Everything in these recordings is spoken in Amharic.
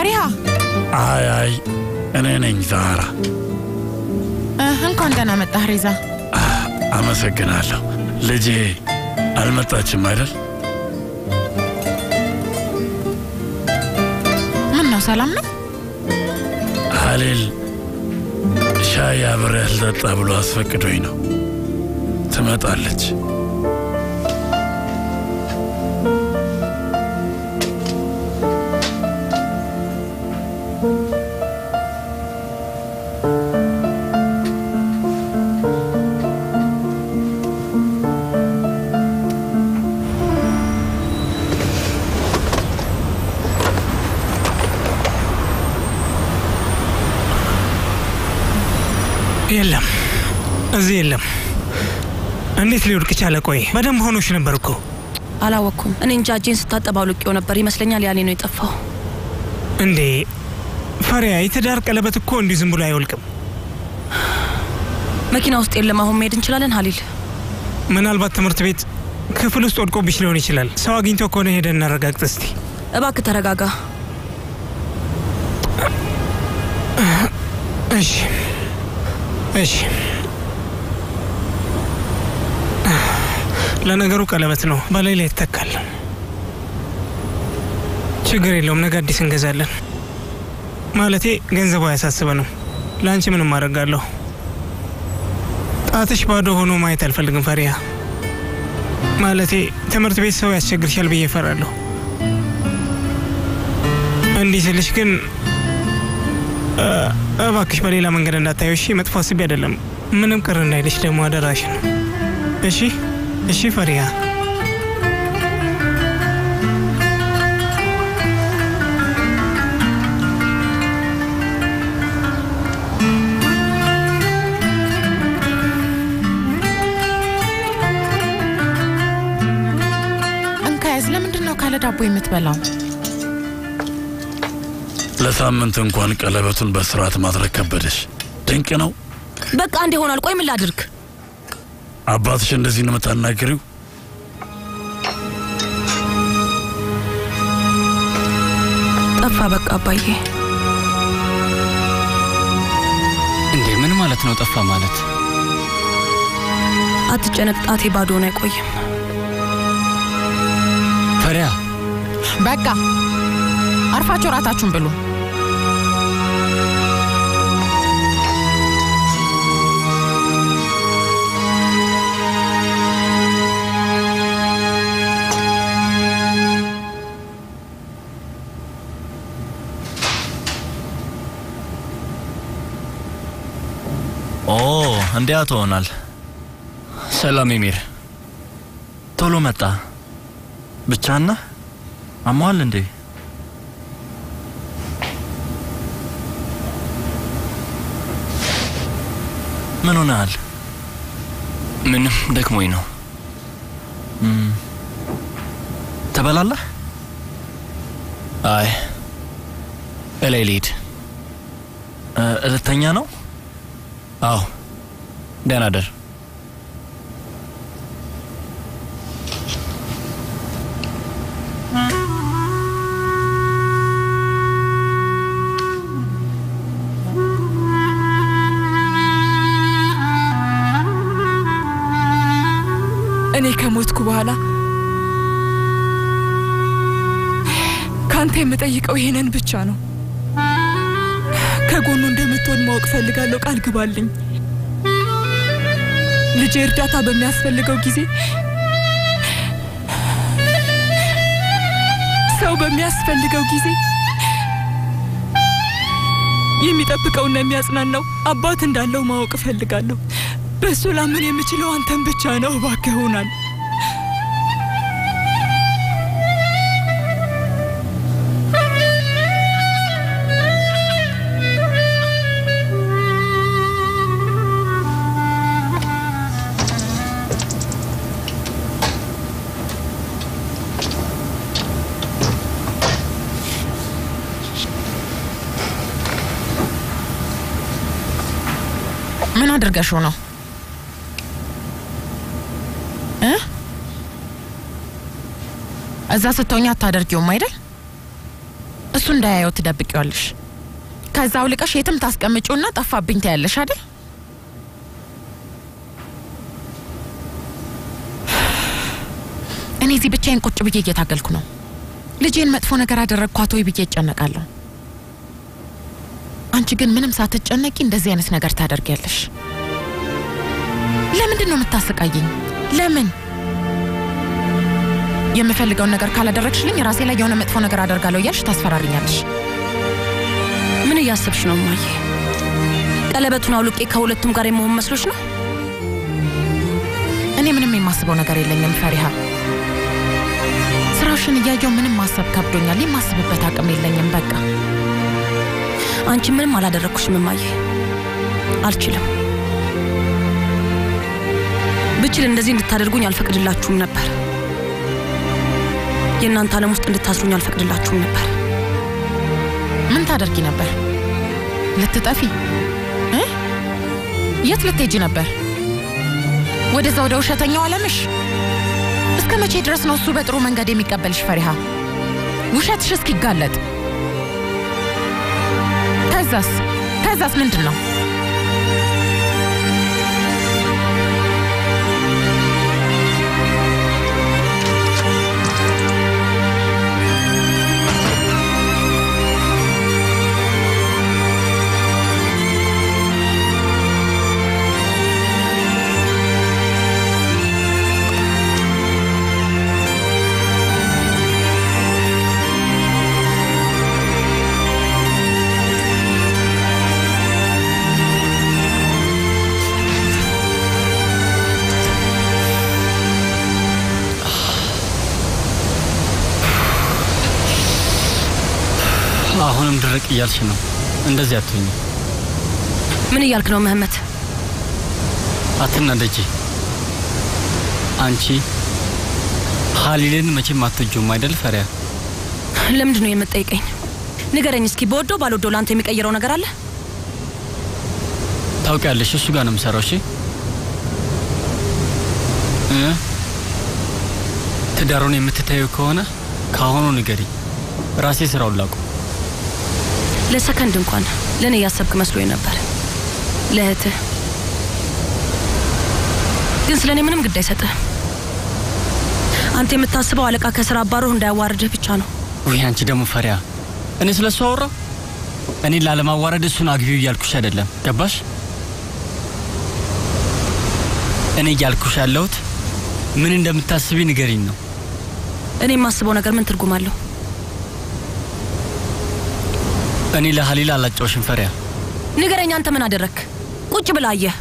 ፈሪሃ አይ አይ እኔ ነኝ ዛራ። እ፣ እንኳን ደህና መጣህ ሪዛ። አመሰግናለሁ። ልጄ አልመጣችም አይደል? ምን ነው ሰላም ነው? ሀሊል ሻይ አብሬህ ልጠጣ ብሎ አስፈቅዶኝ ነው። ትመጣለች። የለም እዚህ የለም። እንዴት ሊወድቅ ቻለ? ቆይ በደንብ ሆኖች ነበር እኮ። አላወቅኩም። እኔ እንጃ እጄን ስታጠብ አውልቄው ነበር ይመስለኛል። ያኔ ነው የጠፋው። እንዴ ፈሪያ፣ የትዳር ቀለበት እኮ እንዲሁ ዝም ብሎ አይወልቅም። መኪና ውስጥ የለም። አሁን መሄድ እንችላለን ሀሊል። ምናልባት ትምህርት ቤት ክፍል ውስጥ ወድቆብሽ ሊሆን ይችላል። ሰው አግኝቶ ከሆነ ሄደን እናረጋግጥ እስቲ። እባክህ ተረጋጋ። እሺ እሺ። ለነገሩ ቀለበት ነው፣ በላይ ላይ ይተካል። ችግር የለውም፣ ነገ አዲስ እንገዛለን። ማለቴ ገንዘቡ አያሳስበንም። ለአንቺ ምንም አደርጋለሁ። ጣትሽ ባዶ ሆኖ ማየት አልፈልግም ፈሪያ። ማለቴ ትምህርት ቤት ሰው ያስቸግርሻል ብዬ እፈራለሁ። እንዲህ ስልሽ ግን እ፣ እባክሽ በሌላ መንገድ እንዳታየው እሺ። መጥፎ አስቤ አይደለም። ምንም ቅር እንዳይልሽ ደግሞ አደራሽን። እሺ እሺ ፈሪያ። እንካያዝ ለምንድን ነው ካለ ዳቦ የምትበላው? ለሳምንት እንኳን ቀለበቱን በስርዓት ማድረግ ከበደሽ። ድንቅ ነው። በቃ አንድ ይሆናል። ቆይ ምን ላድርግ? አባትሽ እንደዚህ ነው የምታናግሪው? ጠፋ በቃ አባዬ። እንዴ ምን ማለት ነው? ጠፋ ማለት አትጨነቅ፣ ጣቴ ባዶውን አይቆይም። ፈሪያ በቃ አርፋችሁ እራታችሁን ብሉ። ኦ እንዲያ ትሆናል። ሰላም ኤሚር፣ ቶሎ መጣ። ብቻና አሟል እንዴ? ምን ሆነሃል? ምንም ደክሞኝ ነው። እም፣ ትበላለህ? አይ እላይ ልሂድ። እ፣ ልተኛ ነው? አዎ ደህና ደር። እኔ ከሞትኩ በኋላ ካንተ የምጠይቀው ይሄንን ብቻ ነው። ከጎኑ እንደምትሆን ማወቅ ፈልጋለሁ። ቃል ግባልኝ። ልጄ እርዳታ በሚያስፈልገው ጊዜ ሰው በሚያስፈልገው ጊዜ የሚጠብቀውና የሚያጽናናው አባት እንዳለው ማወቅ እፈልጋለሁ። በእሱ ላምን የምችለው አንተን ብቻ ነው። እባክህ ሆናል ምን አድርገሽው ነው እ እዛ ስትሆኛ አታደርጊውም አይደል? እሱ እንዳያየው ትደብቂዋለሽ። ከዛ አውልቀሽ የትም ታስቀምጪውና ጠፋብኝ ታያለሽ አይደል? እኔ እዚህ ብቻዬን ቁጭ ብዬ እየታገልኩ ነው። ልጄን መጥፎ ነገር አደረግኳት ወይ ብዬ እጨነቃለሁ። አንቺ ግን ምንም ሳትጨነቂ እንደዚህ አይነት ነገር ታደርጊያለሽ። ለምንድን ነው የምታሰቃየኝ? ለምን? የምፈልገውን ነገር ካላደረግሽልኝ ራሴ ላይ የሆነ መጥፎ ነገር አደርጋለሁ እያልሽ ታስፈራሪኛለሽ። ምን እያሰብሽ ነው እማዬ? ቀለበቱን አውልቄ ከሁለቱም ጋር የመሆን መስሎች ነው? እኔ ምንም የማስበው ነገር የለኝም ፈሪሃ። ስራሽን እያየው ምንም ማሰብ ከብዶኛል። የማስብበት አቅም የለኝም። በቃ አንቺ ምንም አላደረግኩሽም እማዬ፣ አልችልም። ብችል እንደዚህ እንድታደርጉኝ አልፈቅድላችሁም ነበር። የእናንተ ዓለም ውስጥ እንድታስሩኝ አልፈቅድላችሁም ነበር። ምን ታደርጊ ነበር? ልትጠፊ እ? የት ልትሄጂ ነበር? ወደዛ ወደ ውሸተኛው ዓለምሽ? እስከ መቼ ድረስ ነው እሱ በጥሩ መንገድ የሚቀበልሽ ፈሪሃ? ውሸትሽ እስኪጋለጥ ከዛስ ከዛስ ምንድን ነው? አሁንም ድርቅ እያልሽ ነው። እንደዚህ አትሁኝ። ምን እያልክ ነው ምህመት? አትናደጂ። አንቺ ሀሊልን መቼም አትወጂውም አይደል ፈሪያ? ለምንድን ነው የምትጠይቀኝ? ንገረኝ እስኪ። በወደው ባልወደው ለአንተ የሚቀይረው ነገር አለ? ታውቂያለሽ፣ እሱ ጋር ነው የምሰራው። እሺ እ ትዳሩን የምትታየው ከሆነ ከአሁኑ ንገሪ፣ ራሴ ስራውን ላቁ። ለሰከንድ እንኳን ለእኔ እያሰብክ መስሎኝ ነበር። ለእህትህ ግን ስለ እኔ ምንም ግድ አይሰጥህም። አንተ የምታስበው አለቃ ከስራ አባሮህ እንዳያዋርድህ ብቻ ነው። ውይ አንቺ ደግሞ ፈሪያ፣ እኔ ስለ እሱ አወራ? እኔን ላለማዋረድ እሱን አግቢው እያልኩሽ አይደለም፣ ገባሽ? እኔ እያልኩሽ ያለሁት ምን እንደምታስቢ ንገሪኝ ነው። እኔ የማስበው ነገር ምን ትርጉም አለው? እኔ ለሀሊል አላጫውሽም ፈሪያ። ንገረኝ፣ አንተ ምን አደረግክ? ቁጭ ብላ አየህ።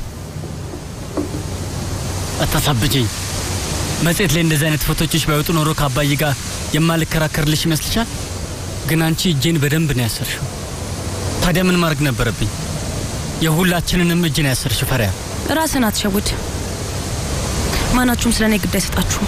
አታሳብጅኝ። መጽሔት ላይ እንደዚህ አይነት ፎቶችሽ ባይወጡ ኖሮ ከአባዬ ጋር የማልከራከርልሽ ይመስልሻል? ግን አንቺ እጄን በደንብ ነው ያሰርሽው። ታዲያ ምን ማድረግ ነበረብኝ? የሁላችንንም እጅ ነው ያሰርሽው ፈሪያ። ራስን አትሸውድ። ማናችሁም ስለ እኔ ግድ አይሰጣችሁም።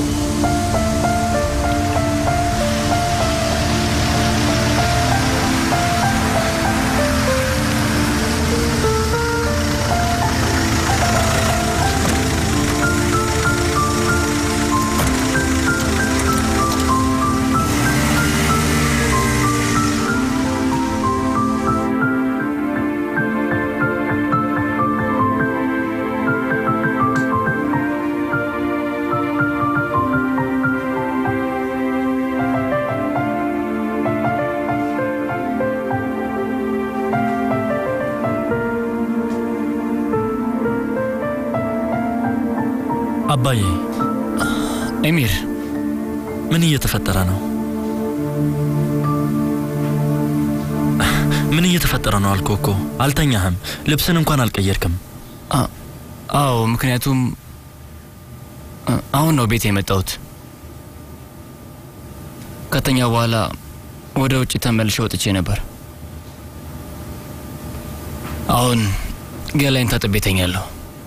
አባዬ ኤሚር ምን እየተፈጠረ ነው? ምን እየተፈጠረ ነው አልኩህ እኮ። አልተኛህም፣ ልብስን እንኳን አልቀየርክም። አዎ፣ ምክንያቱም አ- አሁን ነው ቤት የመጣሁት። ከተኛ በኋላ ወደ ውጭ ተመልሼ ወጥቼ ነበር። አሁን ገላይን ታጥቤ ተኛለሁ።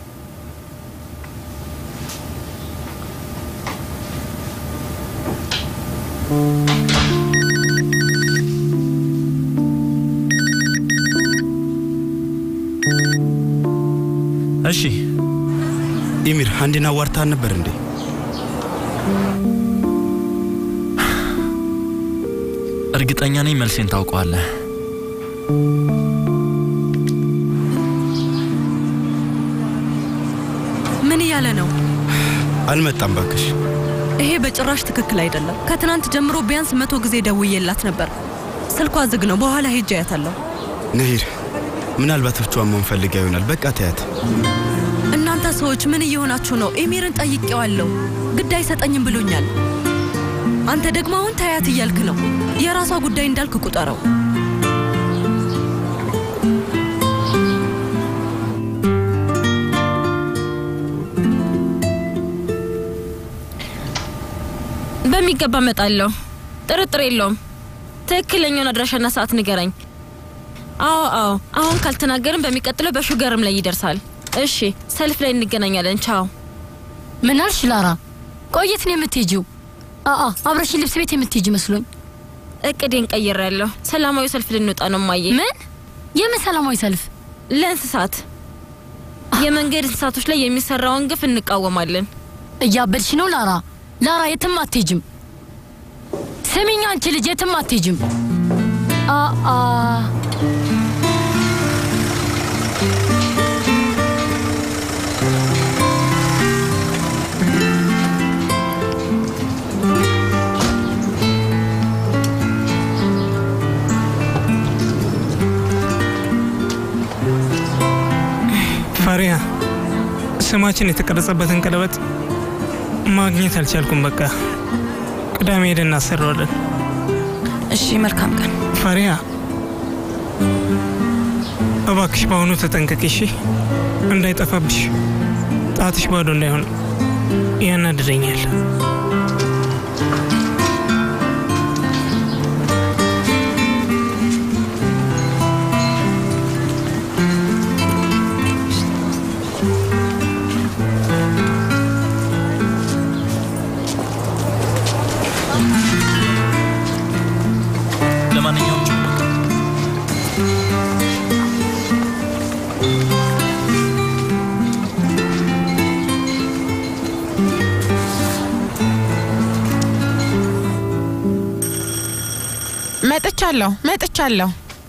እሺ ኢሚር አንድን አዋርታን ነበር እንዴ? እርግጠኛ ነኝ መልሴን ታውቀዋለህ። ምን እያለ ነው? አልመጣም ባክሽ። ይሄ በጭራሽ ትክክል አይደለም። ከትናንት ጀምሮ ቢያንስ መቶ ጊዜ ደውዬላት ነበር። ስልኳ ዝግ ነው። በኋላ ሄጄ አያታለሁ። ነሂር፣ ምናልባት ብቻዋን መሆን ፈልጋ ይሆናል። በቃ ተያት። እናንተ ሰዎች ምን እየሆናችሁ ነው? ኤሚርን ጠይቄዋለሁ፣ ግድ አይሰጠኝም ብሎኛል። አንተ ደግሞ አሁን ታያት እያልክ ነው። የራሷ ጉዳይ እንዳልክ ቁጠረው። በሚገባ እመጣለሁ። ጥርጥር የለውም። ትክክለኛውን አድራሻና ሰዓት ንገረኝ። አዎ አዎ፣ አሁን ካልተናገርን በሚቀጥለው በሹገርም ላይ ይደርሳል። እሺ፣ ሰልፍ ላይ እንገናኛለን። ቻው። ምን አልሽ ላራ? ቆየት ነው የምትሄጂው? አአ አብረሽን ልብስ ቤት የምትሄጂ መስሎኝ። እቅዴን ቀይሬያለሁ። ሰላማዊ ሰልፍ ልንወጣ ነው ማየ። ምን? የምን ሰላማዊ ሰልፍ? ለእንስሳት የመንገድ እንስሳቶች ላይ የሚሰራውን ግፍ እንቃወማለን። እያበድሽ ነው ላራ። ላራ የትም አትሄጅም። ስሚኝ አንቺ ልጅ የትም አትሄጅም። አአ ፋሪያ ስማችን የተቀረጸበትን ቀለበት ማግኘት አልቻልኩም። በቃ ቅዳሜ ሄደን እናሰራዋለን። እሺ፣ መልካም ቀን ፋሪያ። እባክሽ በአሁኑ ተጠንቀቂ እሺ፣ እንዳይጠፋብሽ። ጣትሽ ባዶ እንዳይሆን ያናድደኛል። ለማንኛውም ቻው። መጥቻለሁ መጥቻለሁ።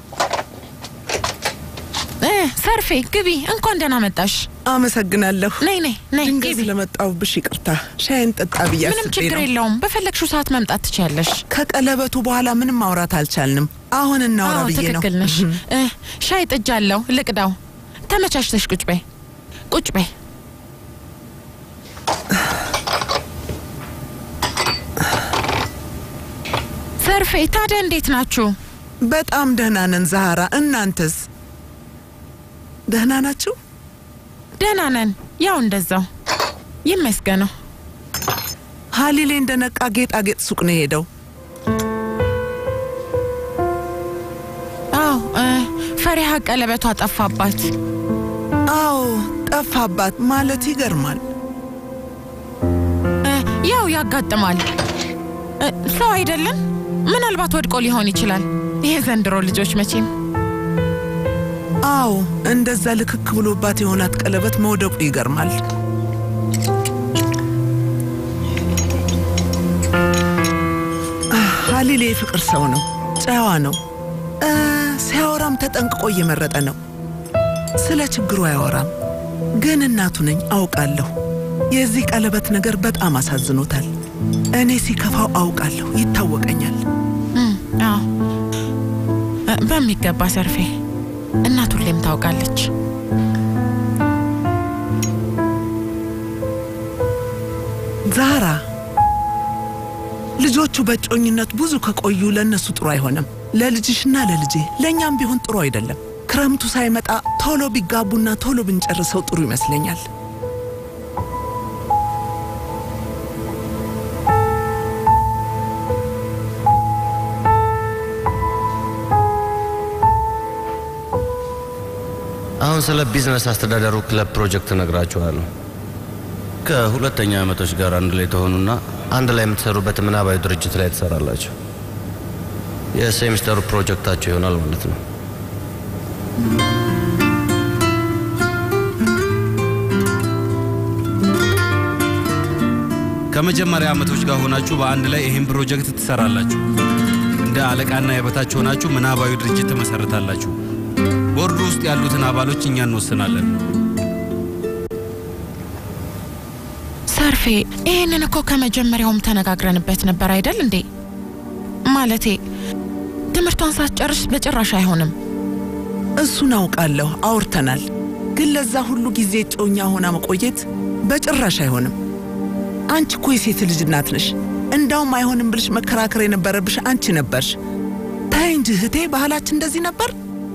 እ ሰርፌ ግቢ። እንኳን ደህና መጣሽ። አመሰግናለሁ። ነይ ነይ ነይ ድንገት ግቢ። ስለመጣሁብሽ ይቅርታ። ሻይን ጠጣ ብዬ ምንም አስቤ ችግር ነው። የለውም። በፈለግሽው ሰዓት መምጣት ትችያለሽ። ከቀለበቱ በኋላ ምንም ማውራት አልቻልንም። አሁን እናውራ አዎ ብዬ ነው። ትክክል ነሽ። እ ሻይ ጥጃለሁ፣ ልቅዳው። ተመቻችተሽ ቁጭ በይ ቁጭ በይ። ሰርፌ ታዲያ እንዴት ናችሁ? በጣም ደህና ነን ዛሃራ። እናንተስ ደህና ናችሁ? ደህና ነን። ያው እንደዛው ይመስገነው። ሀሊሌ እንደነቃ ጌጣጌጥ ሱቅ ነው የሄደው። አዎ እ ፈሪሃ ቀለበቷ ጠፋባት። አዎ ጠፋባት ማለት ይገርማል። እ ያው ያጋጥማል። እ ሰው አይደለም። ምናልባት ወድቆ ሊሆን ይችላል። ይሄ ዘንድሮ ልጆች መቼም አዎ እንደዛ ልክክ ብሎባት የሆናት ቀለበት መውደቁ ይገርማል። አህ፣ ሀሊሌ የፍቅር ሰው ነው፣ ጨዋ ነው። እ ሲያወራም ተጠንቅቆ እየመረጠ ነው። ስለ ችግሩ አያወራም። ግን እናቱ ነኝ አውቃለሁ። የዚህ ቀለበት ነገር በጣም አሳዝኖታል። እኔ ሲከፋው አውቃለሁ፣ ይታወቀኛል። እም፣ አዎ እ በሚገባ ሰርፌ እናት ሁሌም ታውቃለች። ዛራ ልጆቹ በእጮኝነት ብዙ ከቆዩ ለእነሱ ጥሩ አይሆንም። ለልጅሽና ለልጄ ለእኛም ቢሆን ጥሩ አይደለም። ክረምቱ ሳይመጣ ቶሎ ቢጋቡና ቶሎ ብንጨርሰው ጥሩ ይመስለኛል። አሁን ስለ ቢዝነስ አስተዳደሩ ክለብ ፕሮጀክት እነግራችኋለሁ። ከሁለተኛ ዓመቶች ጋር አንድ ላይ ተሆኑና አንድ ላይ የምትሰሩበት ምናባዊ ድርጅት ላይ ትሰራላችሁ። የሴሚስተሩ ፕሮጀክታችሁ ይሆናል ማለት ነው። ከመጀመሪያ ዓመቶች ጋር ሆናችሁ በአንድ ላይ ይህን ፕሮጀክት ትሰራላችሁ። እንደ እንደ አለቃና የበታች ሆናችሁ ምናባዊ ድርጅት ትመሰርታላችሁ። ቦርዱ ውስጥ ያሉትን አባሎች እኛ እንወስናለን። ሰርፌ ይህንን እኮ ከመጀመሪያውም ተነጋግረንበት ነበር አይደል እንዴ? ማለቴ ትምህርቷን ሳትጨርስ በጭራሽ አይሆንም። እሱን አውቃለሁ፣ አውርተናል። ግን ለዛ ሁሉ ጊዜ እጮኛ ሆና መቆየት በጭራሽ አይሆንም። አንቺ እኮ የሴት ልጅ እናት ነሽ። እንዳውም አይሆንም ብልሽ መከራከር የነበረብሽ አንቺ ነበርሽ። ታይ እንጂ እህቴ፣ ባህላችን እንደዚህ ነበር።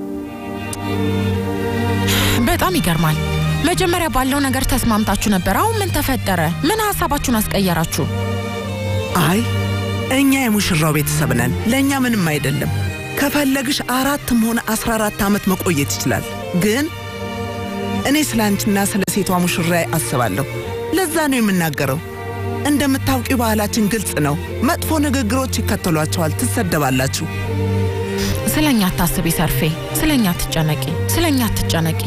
በጣም ይገርማል። መጀመሪያ ባለው ነገር ተስማምታችሁ ነበር። አሁን ምን ተፈጠረ? ምን ሀሳባችሁን አስቀየራችሁ? አይ እኛ የሙሽራው ቤተሰብ ነን። ለእኛ ምንም አይደለም። ከፈለግሽ አራትም ሆነ አስራ አራት ዓመት መቆየት ይችላል። ግን እኔ ስለ አንቺና ስለ ሴቷ ሙሽራ አስባለሁ። ለዛ ነው የምናገረው። እንደምታውቂው ባህላችን ግልጽ ነው። መጥፎ ንግግሮች ይከተሏቸዋል፣ ትሰደባላችሁ። ስለ እኛ አታስቢ ሰርፌ፣ ስለ እኛ አትጨነቂ፣ ስለ እኛ አትጨነቂ።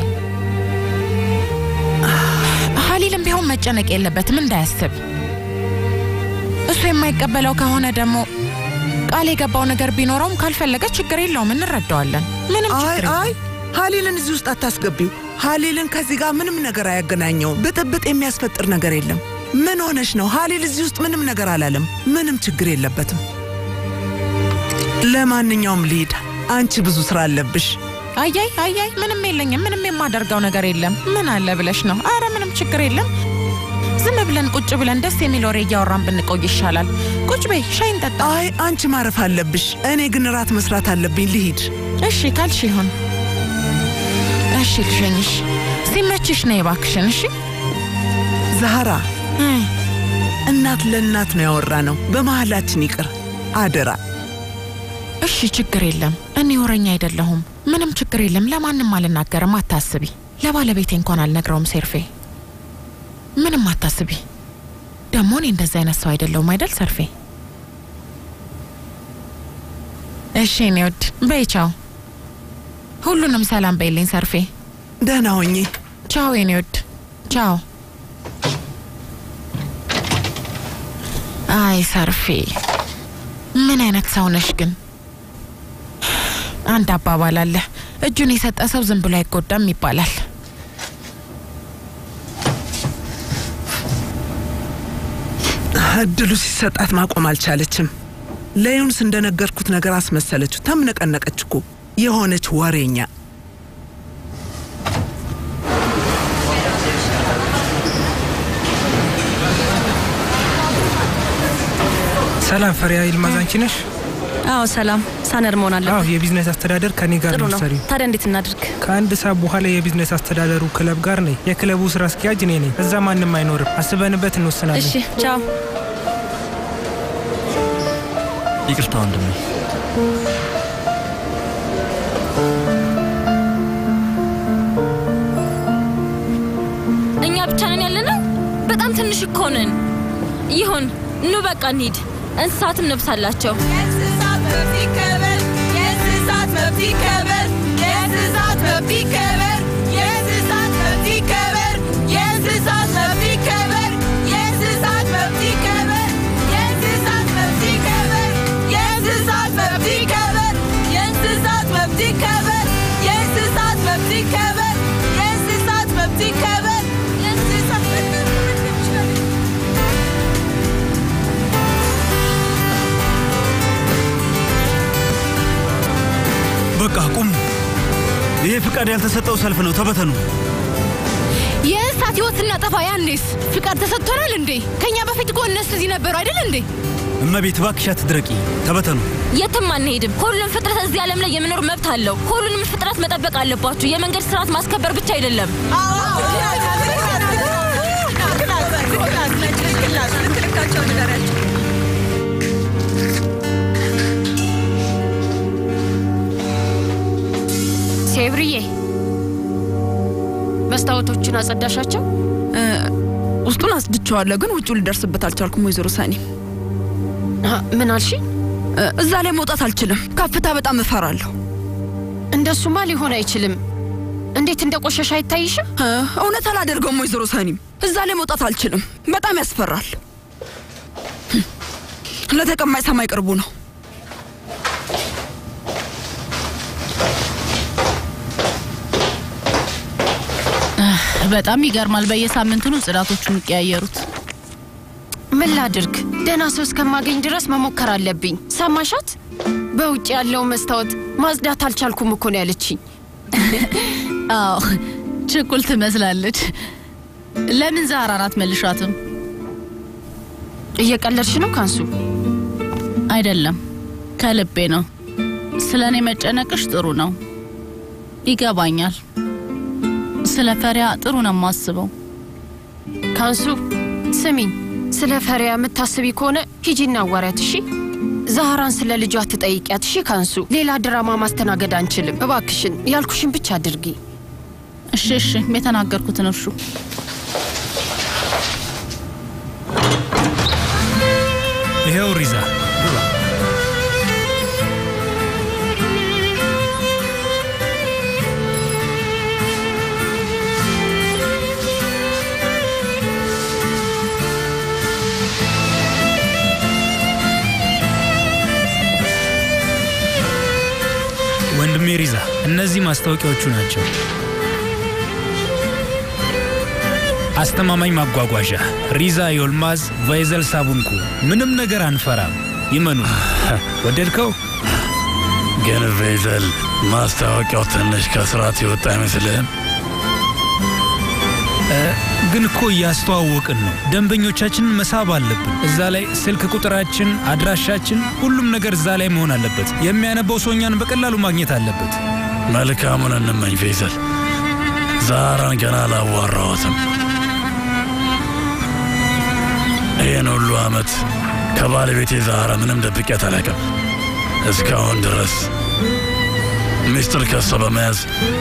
ሀሊልም ቢሆን መጨነቅ የለበትም እንዳያስብ። እሱ የማይቀበለው ከሆነ ደግሞ ቃል የገባው ነገር ቢኖረውም ካልፈለገ ችግር የለውም፣ እንረዳዋለን። ምንም አይ ችግር አይ የለውም። ሀሊልን እዚህ ውስጥ አታስገቢው። ሀሊልን ከዚህ ጋር ምንም ነገር አያገናኘውም። ብጥብጥ የሚያስፈጥር ነገር የለም። ምን ሆነሽ ነው? ሀሊል እዚህ ውስጥ ምንም ነገር አላለም። ምንም ችግር የለበትም። ለማንኛውም ልሂድ፣ አንቺ ብዙ ስራ አለብሽ። አያይ አያይ፣ ምንም የለኝም። ምንም የማደርገው ነገር የለም። ምን አለ ብለሽ ነው? አረ ምንም ችግር የለም። ዝም ብለን ቁጭ ብለን ደስ የሚል ወሬ እያወራን ብንቆይ ይሻላል። ቁጭ በይ፣ ሻይ እንጠጣ። አይ አንቺ ማረፍ አለብሽ። እኔ ግን እራት መስራት አለብኝ። ልሂድ። እሺ ካልሽ ይሁን። እሺ ልሸኝሽ። ሲመችሽ ነይ እባክሽን። እሺ ዛህራ፣ እናት ለእናት ነው ያወራ ነው። በመሃላችን ይቅር አደራ። እሺ ችግር የለም። እኔ ወረኛ አይደለሁም። ምንም ችግር የለም። ለማንም አልናገርም። አታስቢ። ለባለቤቴ እንኳን አልነግረውም። ሴርፌ ምንም አታስቢ። ደግሞ እኔ እንደዚህ አይነት ሰው አይደለሁም አይደል ሰርፌ? እሺ እኔ ውድ በይ ቻው። ሁሉንም ሰላም በይልኝ ሰርፌ። ደህና ሆኜ ቻው የኔ ውድ ቻው። አይ ሰርፌ ምን አይነት ሰው ነሽ ግን? አንድ አባባል አለ፣ እጁን የሰጠ ሰው ዝም ብሎ አይጎዳም ይባላል። እድሉ ሲሰጣት ማቆም አልቻለችም። ለዩንስ እንደነገርኩት ነገር አስመሰለችው። ተምነቀነቀች እኮ የሆነች ወሬኛ። ሰላም ፈሪያ ይልማዝ፣ አንቺ ነሽ? አዎ ሰላም፣ ሳነር መሆን አለብን። አዎ የቢዝነስ አስተዳደር ከኔ ጋር ጥሩ ነው ነው። የምትሰሪው። ታዲያ እንዴት እናድርግ? ከአንድ ሰዓት በኋላ የቢዝነስ አስተዳደሩ ክለብ ጋር ነኝ። የክለቡ ስራ አስኪያጅ እኔ ነኝ። እዛ ማንም አይኖርም። አስበንበት እንወስናለን። እሺ፣ ቻው። ይቅርታ ወንድሜ። እኛ ብቻ ነን ያለነው? በጣም ትንሽ እኮ ነን። ይሁን፣ ኑ በቃ እንሂድ። እንስሳትም ነብስ አላቸው። የእንስሳት መብት ይከበር! የእንስሳት መብት ይከበር! የእንስሳት መብት ይከበር! የእንስሳት መብት ይከበር! የእንስሳት መብት ይከበር! የእንስሳት መብት ይከበር! የእንስሳት መብት ይከበር! የእንስሳት መብት ይከበር! የእንስሳት መብት ይከበር! የእንስሳት መብት ይከበር! የእንስሳት መብት ይከበር! የእንስሳት በቃ ቁሙ። ይሄ ፍቃድ ያልተሰጠው ሰልፍ ነው። ተበተኑ። የእንስሳት ህይወት ስናጠፋ ያኔስ ፍቃድ ተሰጥቶናል እንዴ? ከኛ በፊት እኮ እነሱ እዚህ ነበሩ አይደል እንዴ? እመቤት እባክሽ አትድረቂ። ተበተኑ። የትም አንሄድም። ሁሉም ፍጥረት እዚህ ዓለም ላይ የመኖር መብት አለው። ሁሉንም ፍጥረት መጠበቅ አለባችሁ። የመንገድ ስርዓት ማስከበር ብቻ አይደለም። ሴብርዬ መስታወቶቹን አጸዳሻቸው? ውስጡን አስድቸዋለሁ፣ ግን ውጭው ልደርስበት አልቻልኩም። ወይዘሮ ሳኒ ምን አልሽ? እዛ ላይ መውጣት አልችልም። ከፍታ በጣም እፈራለሁ። እንደሱማ ሊሆን አይችልም። እንዴት እንደ ቆሸሽ አይታይሽም? እውነት አላደርገውም። ወይዘሮ ሳኒም እዛ ላይ መውጣት አልችልም። በጣም ያስፈራል። ለተቀማጭ ሰማይ ቅርቡ ነው። በጣም ይገርማል። በየሳምንቱ ነው ጽዳቶቹ የሚቀያየሩት። ምን ላድርግ? ደህና ሰው እስከማገኝ ድረስ መሞከር አለብኝ። ሰማሻት? በውጭ ያለው መስታወት ማጽዳት አልቻልኩም እኮ ነው ያለችኝ። አዎ ችኩል ትመስላለች። ለምን ዛህራን አትመልሻትም? እየቀለድሽ ነው ካንሱ? አይደለም፣ ከልቤ ነው። ስለ እኔ መጨነቅሽ ጥሩ ነው፣ ይገባኛል። ስለ ፈሪያ ጥሩ ነው የማስበው። ካንሱ ስሚኝ፣ ስለ ፈሪያ የምታስቢ ከሆነ ሂጂና አዋሪያት እሺ። ዛህራን ስለ ልጇ ትጠይቂያት እሺ። ካንሱ ሌላ ድራማ ማስተናገድ አንችልም። እባክሽን ያልኩሽን ብቻ አድርጊ። እሺ እሺ፣ የተናገርኩትን እርሹ። ይሄው ሪዛ ወንድሜ ሪዛ፣ እነዚህ ማስታወቂያዎቹ ናቸው። አስተማማኝ ማጓጓዣ ሪዛ ዮልማዝ ቫይዘል ሳቡንኩ። ምንም ነገር አንፈራም፣ ይመኑ። ወደድከው? ግን ቬዘል ማስታወቂያው ትንሽ ከስርዓት የወጣ አይመስልህም? እ፣ ግን እኮ እያስተዋወቅን ነው። ደንበኞቻችንን መሳብ አለብን። እዛ ላይ ስልክ ቁጥራችን፣ አድራሻችን፣ ሁሉም ነገር እዛ ላይ መሆን አለበት። የሚያነበው ሰው እኛን በቀላሉ ማግኘት አለበት። መልካሙን እንመኝ ቬዘል። ዛራን ገና አላዋራኋትም። ይህን ሁሉ ዓመት ከባለቤቴ ዛራ ምንም ደብቄያት አላውቅም። እስካሁን ድረስ ሚስጥር ከሷ በመያዝ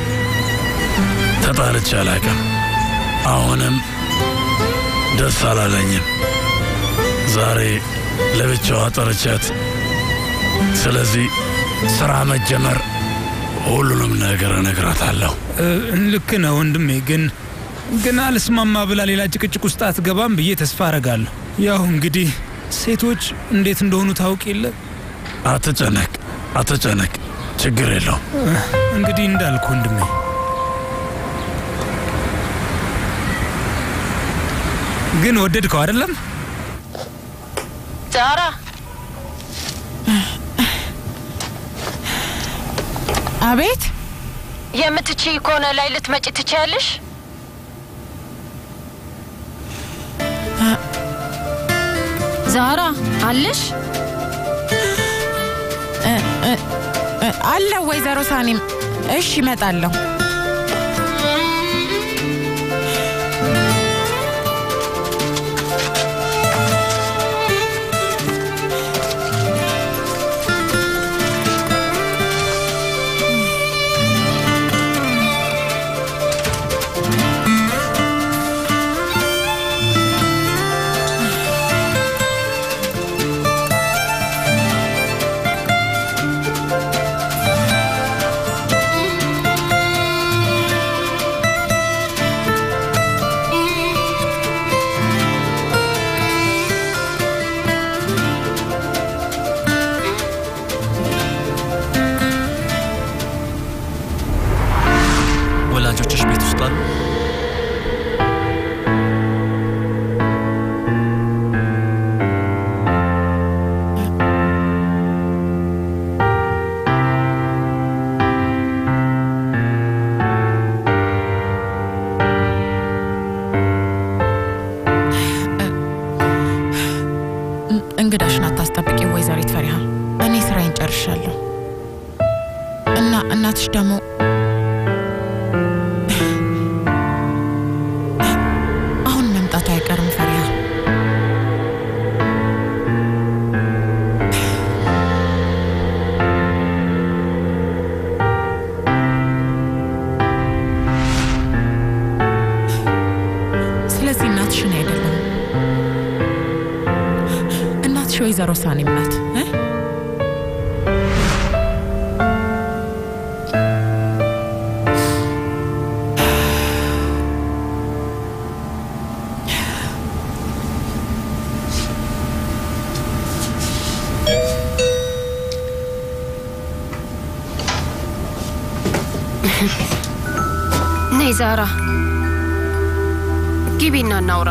ተጣልቼ አላውቅም። አሁንም ደስ አላለኝም። ዛሬ ለብቻዋ ጠርቻት፣ ስለዚህ ስራ መጀመር ሁሉንም ነገር እነግራታለሁ። እ፣ ልክ ነው ወንድሜ። ግን ግን አልስማማ ብላ ሌላ ጭቅጭቅ ውስጥ አትገባም ብዬ ተስፋ አረጋለሁ። ያው እንግዲህ ሴቶች እንዴት እንደሆኑ ታውቅ የለ። አትጨነቅ፣ አትጨነቅ፣ ችግር የለውም። እ፣ እንግዲህ እንዳልኩ ወንድሜ ግን ወደድከው አይደለም? ዛራ አቤት። የምትችይ ከሆነ ላይ ልትመጪ ትችያለሽ? ዛራ አለሽ? አለ ወይዘሮ ሳኒም። እሺ እመጣለሁ። ወላጆችሽ ቤት ውስጥ አሉ? እንግዳሽን አታስጠብቂ ወይዘሪት ፈሪሃ። እኔ ስራዬን ጨርሻለሁ እና እናትሽ ደግሞ አሁን መምጣቱ አይቀርም ፈሪሃ። ስለዚህ እናትሽ እኔ አይደለም እናትሽ ወይዘሮ ሳኔም ናት እ? ነይ ዛራ። ግቢና እናውራ።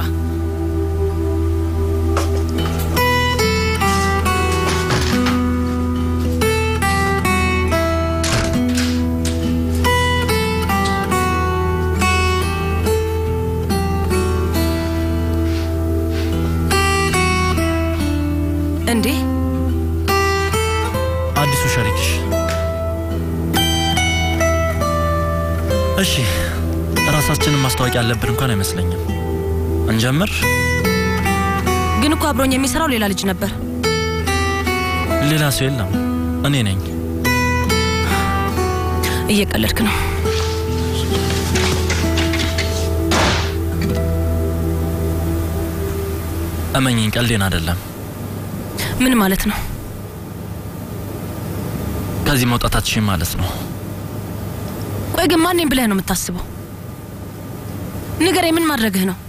እንዴ አዲሱ ሸሪክሽ። እሺ ራሳችንን ማስታወቂያ ያለብን እንኳን አይመስለኝም። እንጀምር። ግን እኮ አብሮኝ የሚሰራው ሌላ ልጅ ነበር። ሌላ ሰው የለም፣ እኔ ነኝ። እየቀለድክ ነው። እመኝኝ፣ ቀልዴን አይደለም። ምን ማለት ነው? ከዚህ መውጣታችን ማለት ነው። ቆይ ግን ማን ነኝ ብለህ ነው የምታስበው? ንገረኝ፣ ምን ማድረግህ ነው?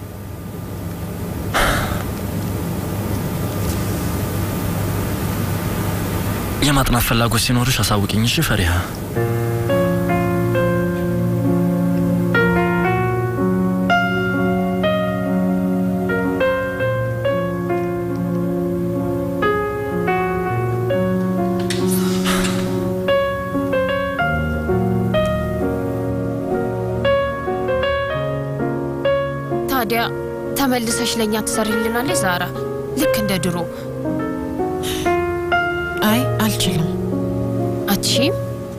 የማጥናት ፍላጎት ሲኖርሽ አሳውቅኝ። እሺ ፈሪሃ። ታዲያ ተመልሰሽ ለእኛ ትሰሪልናለች ዛራ? ልክ እንደ ድሮ። አይ አልችልም። አትሺም?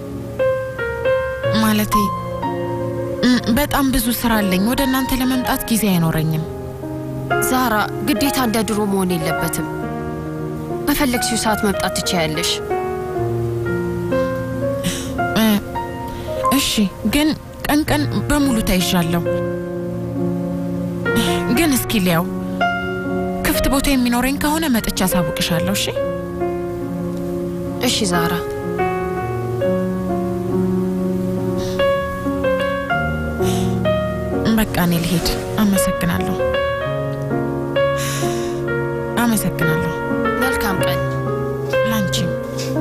ማለቴ እም፣ በጣም ብዙ ስራ አለኝ። ወደ እናንተ ለመምጣት ጊዜ አይኖረኝም። ዛራ፣ ግዴታ እንደ ድሮ መሆን የለበትም። በፈለግሽው ሰዓት መምጣት ትችያለሽ። እ፣ እሺ፣ ግን ቀን ቀን በሙሉ ተይዣለሁ። ግን እስኪ ሊያው ክፍት ቦታ የሚኖረኝ ከሆነ መጥቻ አሳውቅሻለሁ። እሺ እሺ ዛራ። በቃ እኔ ልሄድ። አመሰግናለሁ፣ አመሰግናለሁ። መልካም ቀን ላንቺም።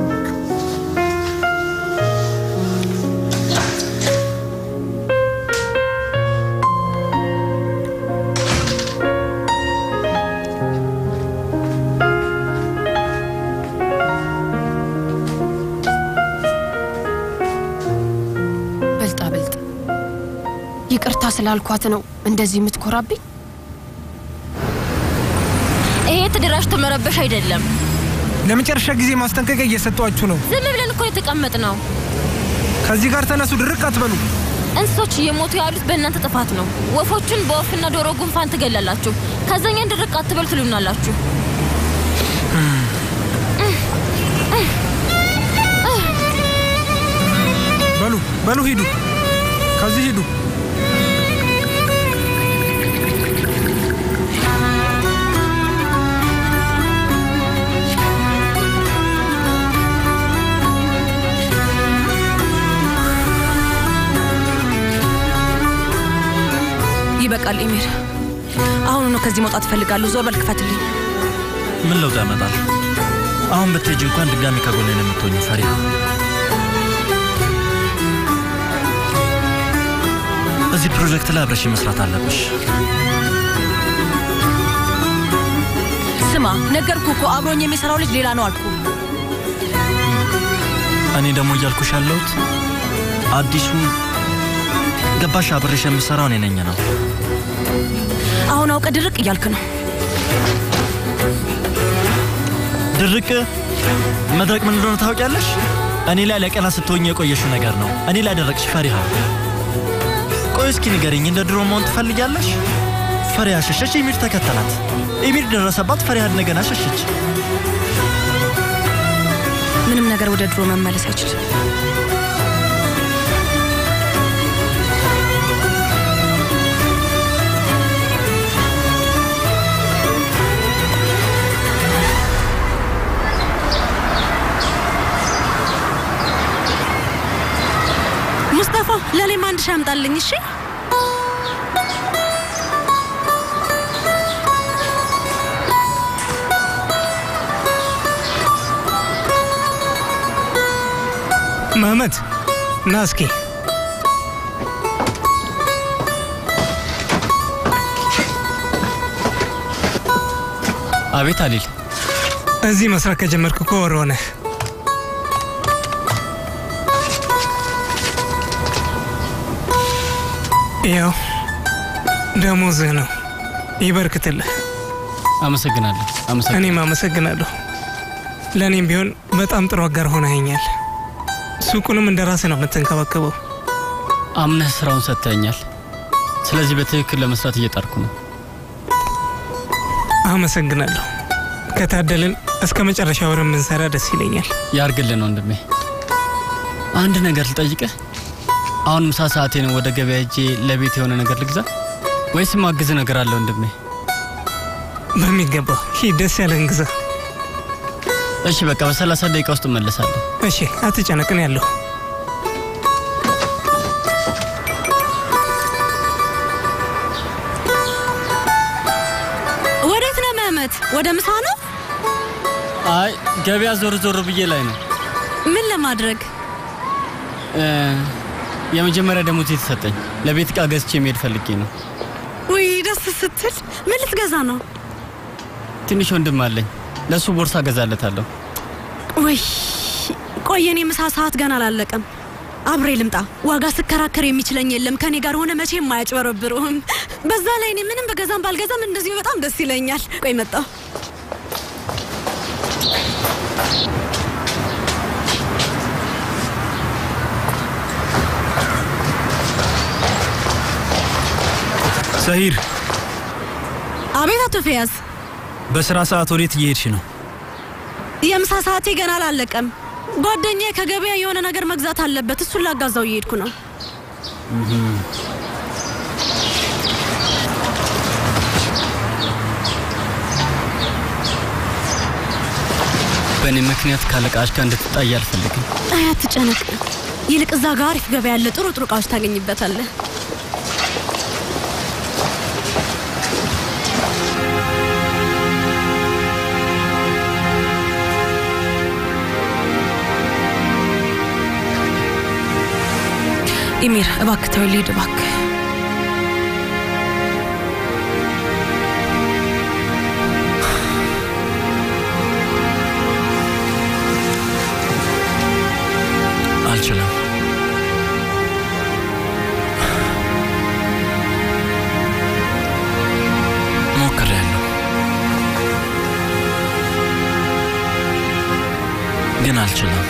በልጣ በልጥ። ይቅርታ ስላልኳት ነው እንደዚህ የምትኮራብኝ? ይሄ ተደራጅቶ መረበሽ አይደለም። ለመጨረሻ ጊዜ ማስጠንቀቂያ እየሰጧችሁ ነው። ዝም ብለን እኮ የተቀመጥ ነው። ከዚህ ጋር ተነሱ፣ ድርቅ አትበሉ። እንስሶች እየሞቱ ያሉት በእናንተ ጥፋት ነው። ወፎቹን በወፍና ዶሮ ጉንፋን ትገላላችሁ። ከዛኛን ድርቅ አትበሉ ትሉናላችሁ። በሉ በሉ፣ ሂዱ፣ ከዚህ ሂዱ። ይበቃል ኤሚር። አሁኑ ነው ከዚህ መውጣት እፈልጋለሁ። ዞር በል ክፈትልኝ። ምን ለውጥ ያመጣል? አሁን ብትሄጂ እንኳን ድጋሚ ከጎኔ ነው የምትሆኙ ፈሪሃ። እዚህ ፕሮጀክት ላይ አብረሽ መስራት አለብሽ። ስማ፣ ነገርኩ እኮ አብሮኝ የሚሰራው ልጅ ሌላ ነው አልኩ። እኔ ደግሞ እያልኩሽ ያለሁት አዲሱ ገባሽ፣ አብሬሽ የምሰራው እኔ ነኝ ነው። አሁን አውቀ ድርቅ እያልክ ነው። ድርቅ መድረቅ ምን እንደሆነ ታውቂያለሽ? እኔ ላይ ለቀና ስትሆኝ የቆየሽው ነገር ነው። እኔ ላይ ደረቅሽ ፈሪሃ። ቆይ እስኪ ንገሪኝ፣ እንደ ድሮ መሆን ትፈልጊያለሽ? ፈሪሃ ሸሸች፣ ኢሚር ተከተላት። ኢሚር ደረሰባት፣ ፈሪሃ እንደገና ሸሸች። ምንም ነገር ወደ ድሮ መመለስ አይችልም። ሙስጠፋ ለእኔም አንድ ሺህ አምጣልኝ እሺ። መህመት ና እስኪ አቤት አሊል። እዚህ መስራት ከጀመርክ እኮ ወር ሆነህ። ያው ደሞዝህ ነው፣ ይበርክትልህ። አመሰግናለሁ። አመሰግናለሁ። እኔም አመሰግናለሁ። ለእኔም ቢሆን በጣም ጥሩ አጋር ሆነኸኛል። ሱቁንም እንደ ራስህ ነው የምትንከባከበው። አምነህ ስራውን ሰጥተኛል። ስለዚህ በትክክል ለመስራት እየጣርኩ ነው። አመሰግናለሁ። ከታደልን እስከ መጨረሻ ወር የምንሰራ ደስ ይለኛል። ያርግልን ወንድሜ። አንድ ነገር ልጠይቅህ። አሁን ምሳ ሰዓቴ ነው። ወደ ገበያ ሄጄ ለቤት የሆነ ነገር ልግዛ ወይስ ማግዝ ነገር አለ ወንድሜ? በሚገባው ሂድ፣ ደስ ያለህን ግዛ። እሺ በቃ በሰላሳ ደቂቃ ውስጥ እመለሳለሁ። እሺ፣ አትጨነቅን ያለሁ ወዴት ነው መህመት? ወደ ምሳ ነው? አይ ገበያ ዞር ዞር ብዬ ላይ ነው። ምን ለማድረግ? እ፣ የመጀመሪያ ደሞዝ የተሰጠኝ ለቤት ዕቃ ገዝቼ መሄድ ፈልጌ ነው። ውይ ደስ ስትል። ምን ልትገዛ ነው? ትንሽ ወንድም አለኝ። ለእሱ ቦርሳ ገዛለታለሁ። ውይ ቆይ፣ የኔ ምሳ ሰዓት ገና አላለቀም። አብሬ ልምጣ። ዋጋ ስከራከር የሚችለኝ የለም። ከኔ ጋር ሆነ መቼም አያጭበረብሩም። በዛ ላይ እኔ ምንም በገዛም ባልገዛም እንደዚሁ በጣም ደስ ይለኛል። ቆይ መጣሁ። ሰሂር፣ አቤት አቶ ፊያዝ፣ በስራ ሰዓት ወዴት እየሄድሽ ነው? የምሳ ሰዓቴ ገና አላለቀም። ጓደኛዬ ከገበያ የሆነ ነገር መግዛት አለበት። እሱን ላጋዛው እየሄድኩ ነው። በእኔ ምክንያት ካለቃሽ ጋር እንድትጣይ አልፈልግም። አይ አትጨነቅ። ይልቅ እዛ ጋር አሪፍ ገበያ ያለ ጥሩ ጥሩ እቃዎች ታገኝበታለህ። ኢሚር እባክህ ተወው፣ ልሂድ እባክህ። አልችልም። ሞክሬያለሁ፣ ግን አልችልም።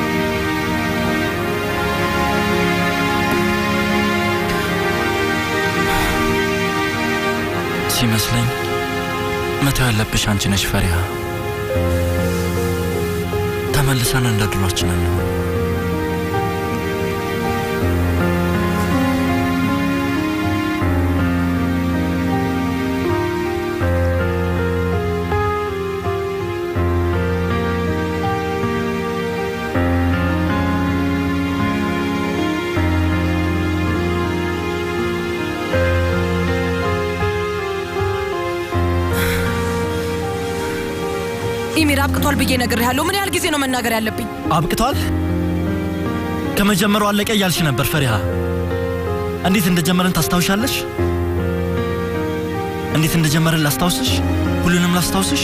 ሲመስለኝ መተው ያለብሽ አንቺ ነሽ ፈሪሃ። ተመልሰን እንደ ድሯችን ነው። ኢሚር አብቅቷል ብዬ ነግሬሃለሁ። ምን ያህል ጊዜ ነው መናገር ያለብኝ? አብቅቷል? ከመጀመሩ አለቀ እያልሽ ነበር ፈሪሃ። እንዴት እንደጀመረን ታስታውሻለሽ? እንዴት እንደጀመረን ላስታውስሽ? ሁሉንም ላስታውስሽ?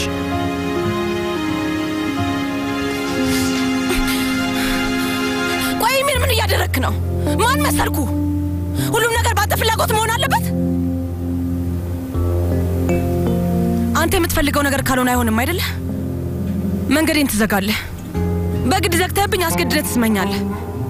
ቆይ ኢሚር ምን እያደረግክ ነው? ማን መሰልኩ? ሁሉም ነገር በአንተ ፍላጎት መሆን አለበት? አንተ የምትፈልገው ነገር ካልሆነ አይሆንም አይደለ? መንገዴን ትዘጋለህ። በግድ ዘግተህብኝ አስገድደህ ትስመኛለህ።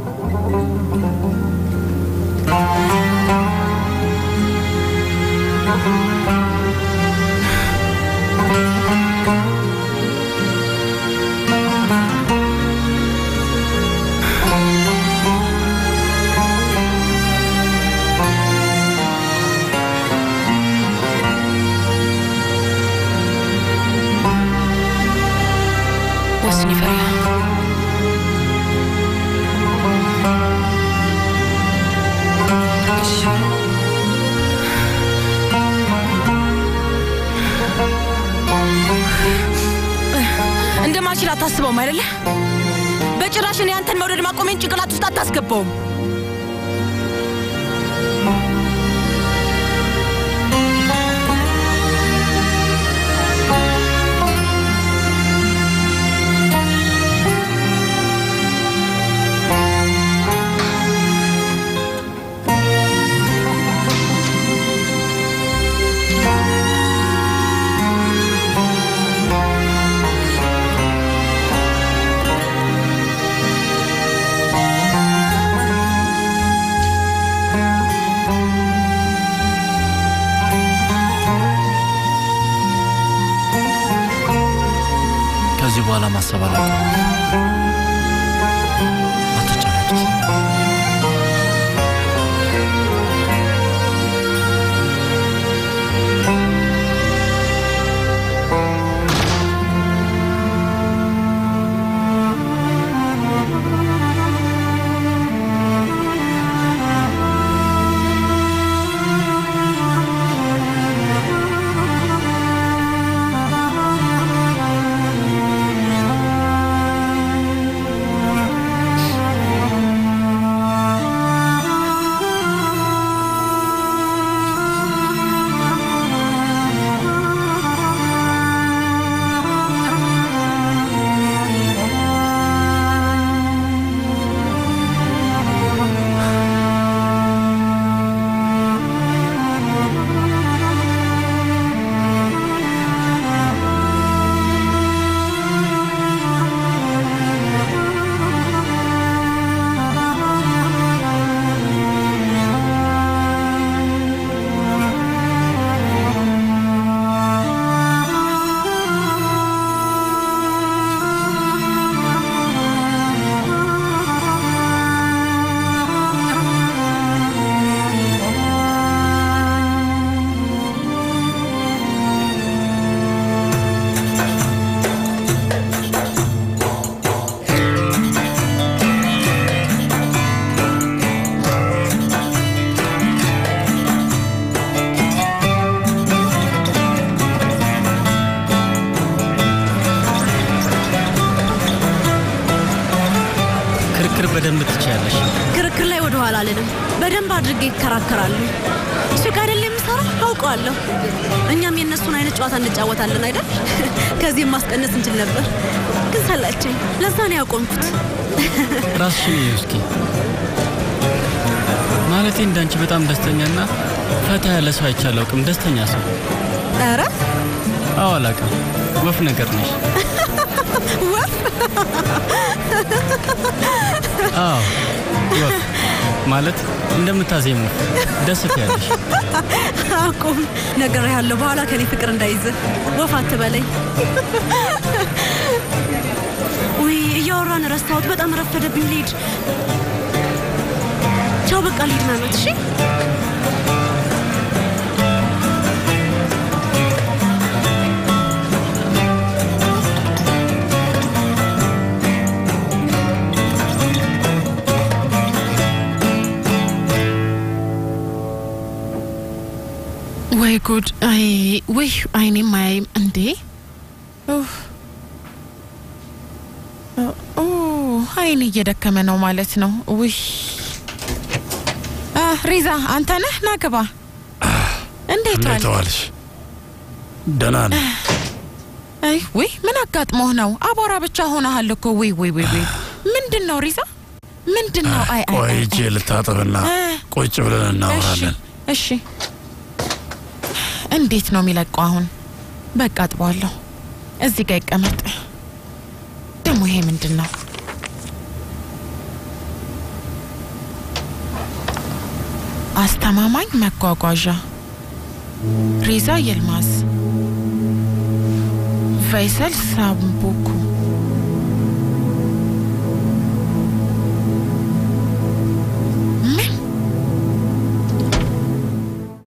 ወስኒ ፈሪሃ እሺ እንደማልችል አታስበውም አይደለ? በጭራሽ እኔ አንተን መውደድ ማቆሜን ጭንቅላት ውስጥ አታስገባውም። ማሰብ አላውቅም። አትጨነቂ። ክርክር በደንብ ትችያለሽ። ክርክር ላይ ወደ ኋላ አልልም። በደንብ አድርጌ ይከራከራሉ። እሱ ጋር አይደል የምሰራ አውቀዋለሁ። እኛም የእነሱን አይነት ጨዋታ እንጫወታለን አይደል? ከዚህም ማስቀነስ እንችል ነበር፣ ግን ሰላቸኝ። ለዛ ነው ያቆምኩት። ራስሽን እዩ እስኪ። ማለቴ እንዳንቺ በጣም ደስተኛና ፈታ ያለ ሰው አይቼ አላውቅም። ደስተኛ ሰው። ኧረ አዎ፣ አላውቅም። ወፍ ነገር ነሽ። ወፍ አዎ፣ ወፍ ማለት እንደምታዜሙ ደስ ትያለሽ። አቁም ነገር ያለው በኋላ ከኔ ፍቅር እንዳይዝ ወፍ አትበለኝ። ውይ እያወራን ረስታሁት። በጣም ረፈደብኝ። ልሂድ። ቻው። በቃ ልሂድ ማለት እሺ። ወይ ጉድ! አይ ወይ አይኔም አያይም እንዴ! ኡፍ! ኦ አይኔ እየደከመ ነው ማለት ነው። ውይ አ፣ ሪዛ አንተ ነህ? ና ግባ። እንዴት ዋል? እንዴት ዋልሽ? ደህና ነኝ። አይ ውይ ምን አጋጥሞህ ነው? አቧራ ብቻ ሆነሃል እኮ። ውይ ውይ ውይ ውይ ምንድን ነው ሪዛ? ምንድን ነው? አይ አይ ቆይ አይ፣ እጄ ልታጠብና እ፣ ቁጭ ብለን እናወራለን። እሺ እንዴት ነው የሚለቀው አሁን? በቃ አጥበዋለሁ። እዚህ ጋር ይቀመጥ። ደግሞ ይሄ ምንድን ነው? አስተማማኝ መጓጓዣ ሪዛ ይልማዝ ቫይሰል ሳምቡኩ